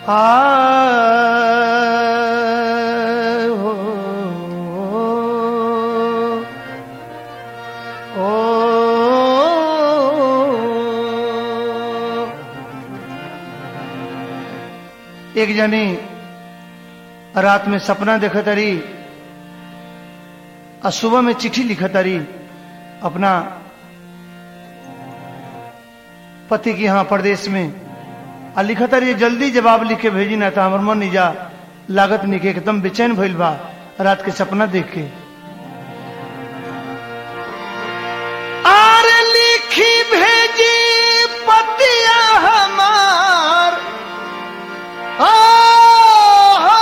आ हो ओ एक जनी रात में सपना देखत रही और सुबह में चिट्ठी लिखत रही अपना पति की यहाँ प्रदेश में आ लिखत रही जल्दी जवाब लिख के भेजी ना था हमर मन निजा लागत निके एकदम बेचैन भइल बा रात के सपना देख के आर लिखी भेजी पतिया हमार आ, हा।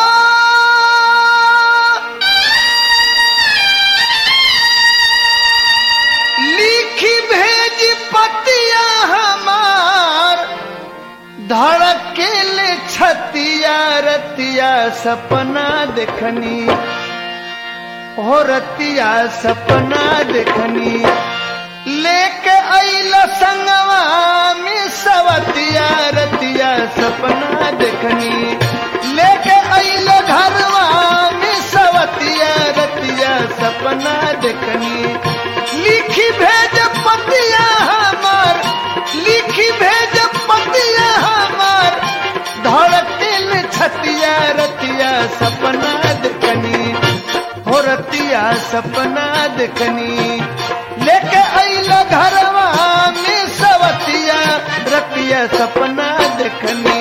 लिखी भेज पतिया हमार धड़केल छतिया रतिया सपना देखनी हो रतिया सपना देखनी लेके अइल संगवा में सवतिया रतिया सपना देखनी लेके अइल घरवा में सवतिया रतिया सपना देखनी लिखी भेज पतिया हमार लिखी भेज पतिया हमार धड़केल छतिया रतिया सपना देखनी हो रतिया सपना देखनी लेके अइल घरवा में सवतिया रतिया सपना देखनी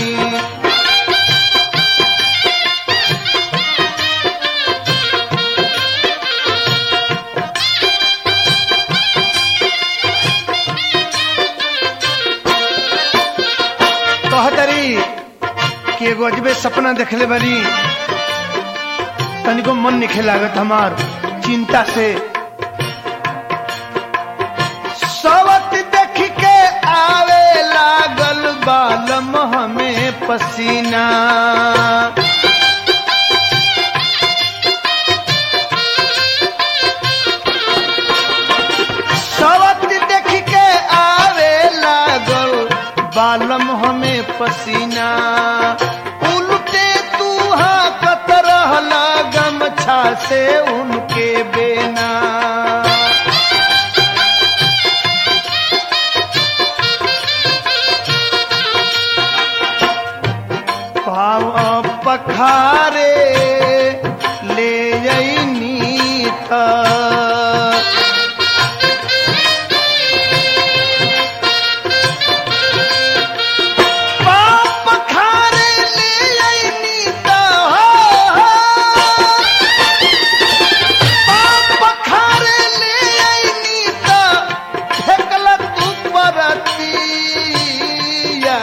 कहतरी कि एगो अजबे सपना देखले बनी तनिको मन निखे लागत हमार चिंता से सवत देख के आवे लागल बालम हमें पसीना सवत देख के आवे लागल बालम हमें पसीना उल्टे तू हाकत रहला गमछा से उनके बेना पाव पखारे ले जईनी था पाप खारे ले अइनी त हो पाप खारे ले अइनी त फेकल तू परतिया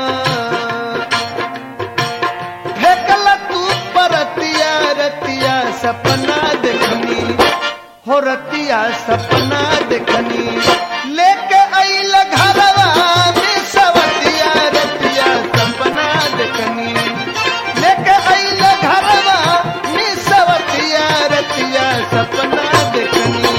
फेकल तू परतिया रतिया सपना देखनी हो रतिया सपना देखनी लेके अइल घरवा में सवतिया रतिया सपना देखनी लेके अइल घरवा में सवतिया रतिया सपना देखनी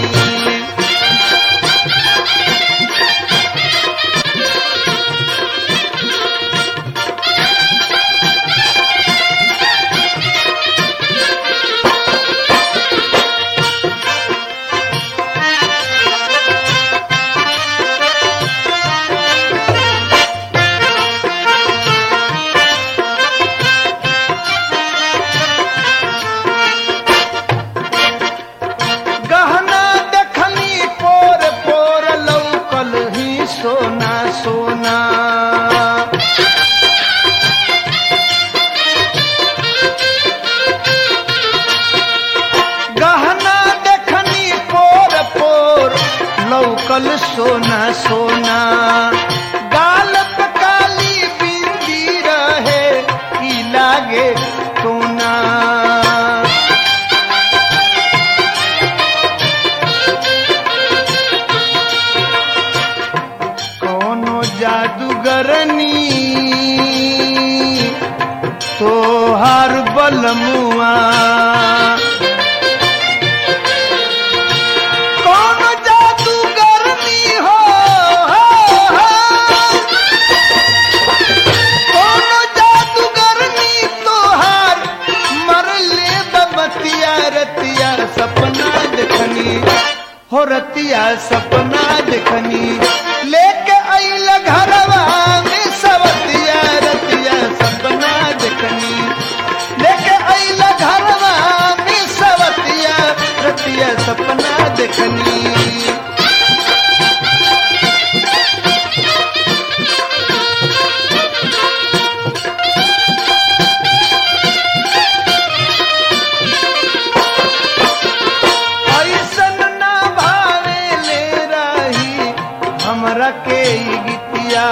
गहना देखनी पोर पोर लौकल ही सोना सोना गहना देखनी पोर पोर लौकल सोना सोना गाल पे काली बिंदी रहे की लागे सोना कोनो जादूगरनी तोहार बलमुआ कोनो जादूगरनी हो, हो, हो। कोनो जादूगर रतिया सपना देखनी लेके आइल घरवा में सवतिया रतिया सपना देखनी लेके आइल घरवा में सवतिया रतिया सपना देखनी ऐसन ना भावे ले रही हमरा के ई गीतिया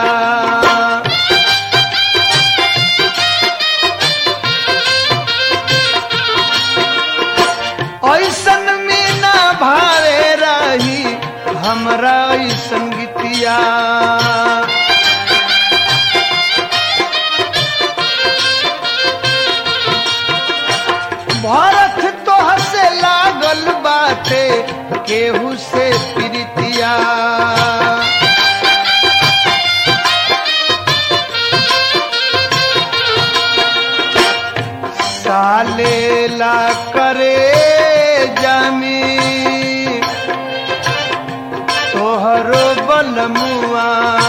ऐसन में ना भावे रही हमरा ऐसन गीतिया भारत तो हसे लागल बाटे केहू से प्रीतिया साले ला करे जामी तोहरो बलमुआ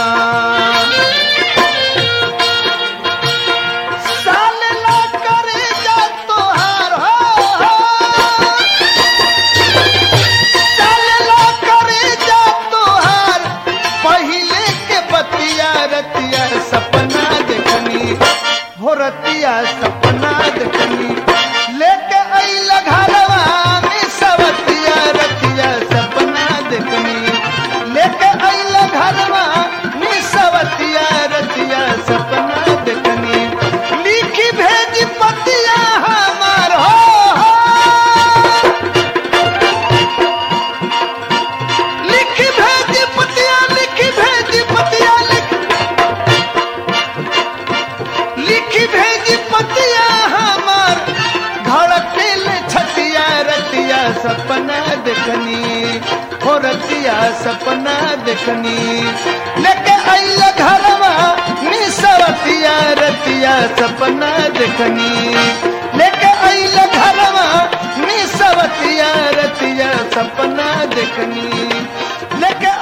साल ला करे जा तोहार हो साल ला करे जा तोहार पहिले के बतिया रतिया सपना देखनी हो रतिया सपना देखनी लेके आइल घरवा में सवतिया रतिया सपना देखनी लेके आइल घरवा में सवतिया रतिया सपना देखनी लिखी भेज पतिया हमार हो, हो। लिखी भेज पतिया लिखी भेज पतिया लिख लिखी भेज पतिया हमार धड़केल छतिया रतिया सपना देखनी हो रतिया सपना देखनी लेके आइल घरवा निसवतिया रतिया सपना देखनी लेके आइल घरवा निसवतिया रतिया सपना देखनी लेके